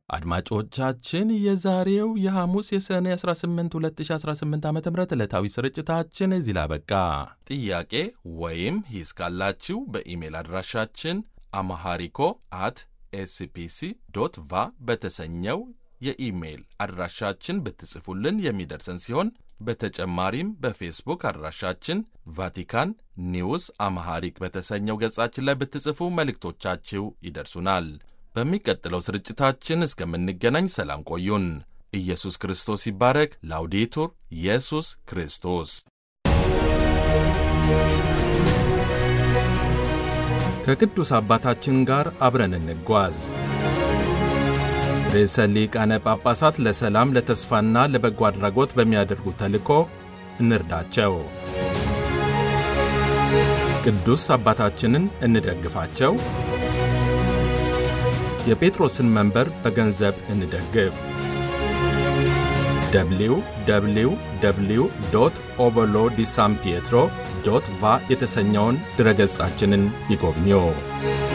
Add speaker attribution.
Speaker 1: አድማጮቻችን የዛሬው የሐሙስ የሰኔ 18 2018 ዓ ም ዕለታዊ ስርጭታችን እዚህ ላይ አበቃ። ጥያቄ ወይም ሂስ ካላችሁ በኢሜል አድራሻችን አማሃሪኮ አት ኤስፒሲ ዶት ቫ በተሰኘው የኢሜይል አድራሻችን ብትጽፉልን የሚደርሰን ሲሆን በተጨማሪም በፌስቡክ አድራሻችን ቫቲካን ኒውስ አማሃሪክ በተሰኘው ገጻችን ላይ ብትጽፉ መልእክቶቻችሁ ይደርሱናል። በሚቀጥለው ስርጭታችን እስከምንገናኝ ሰላም ቆዩን። ኢየሱስ ክርስቶስ ይባረክ። ላውዴቱር ኢየሱስ ክርስቶስ ከቅዱስ አባታችን ጋር አብረን እንጓዝ። ርዕሰ ሊቃነ ጳጳሳት ለሰላም ለተስፋና ለበጎ አድራጎት በሚያደርጉት ተልእኮ እንርዳቸው። ቅዱስ አባታችንን እንደግፋቸው። የጴጥሮስን መንበር በገንዘብ እንደግፍ። www ኦበሎ ዲ ሳን ፒየትሮ ቫ የተሰኘውን ድረገጻችንን ይጎብኙ።